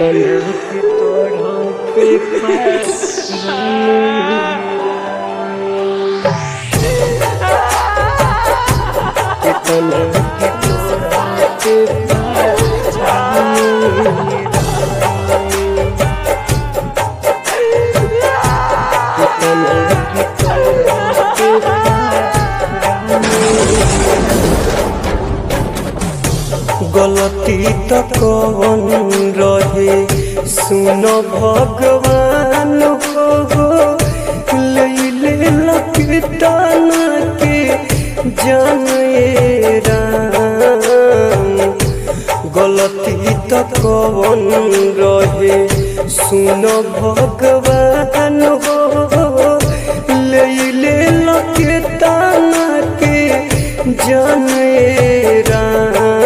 कितना के तोड़ा पे कितना के तोड़ा पे कितना के तोड़ा गलती तो कौन रहे सुन भगवान हो लैले लपिटान के जाने राम गलती तो कौन रहे सुन भगवान हो लैले लपिटान के जाने राम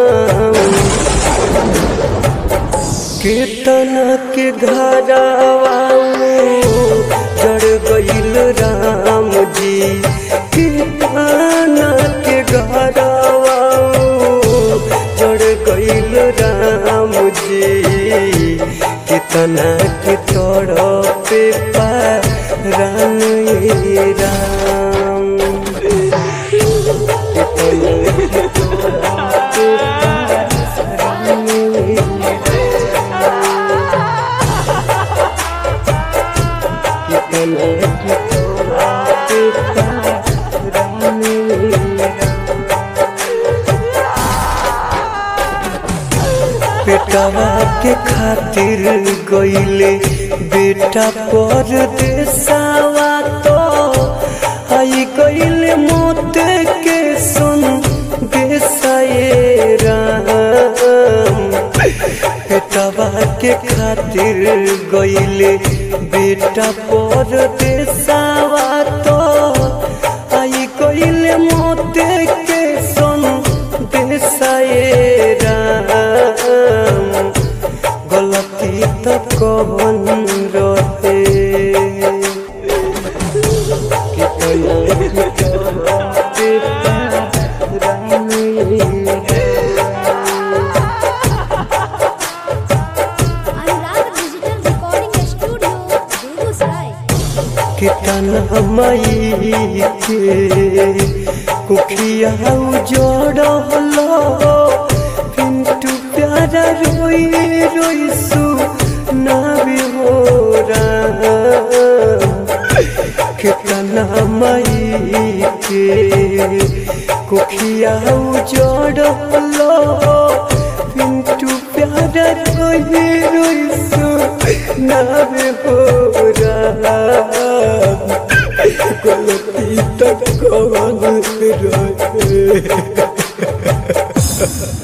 कीर्तन के घरवा जड़ गईल राम जी कीर्तन के घरवा जड़ गईल राम जी कितना के तोड़ पे राम राम कितना के बेटवा के खातिर गईले बेटा पर देसावा तो आई गईले मोत के सुन देसाए राम बेटवा के खातिर गईले बेटा पर देसावा तो आई गईले मोत के सुन देसाए राम गलती तो कौन रहे कितना Anurag digital recording studio Begusarai कितना मई के कुखिया जोड़लो पिंटू प्यारा रोई रोई सु नावी हो राम कितना मई के कुखिया जोड़लो पिंटू प्यारा रोई रोई सु नावी हो राम गलती तक कौन रहे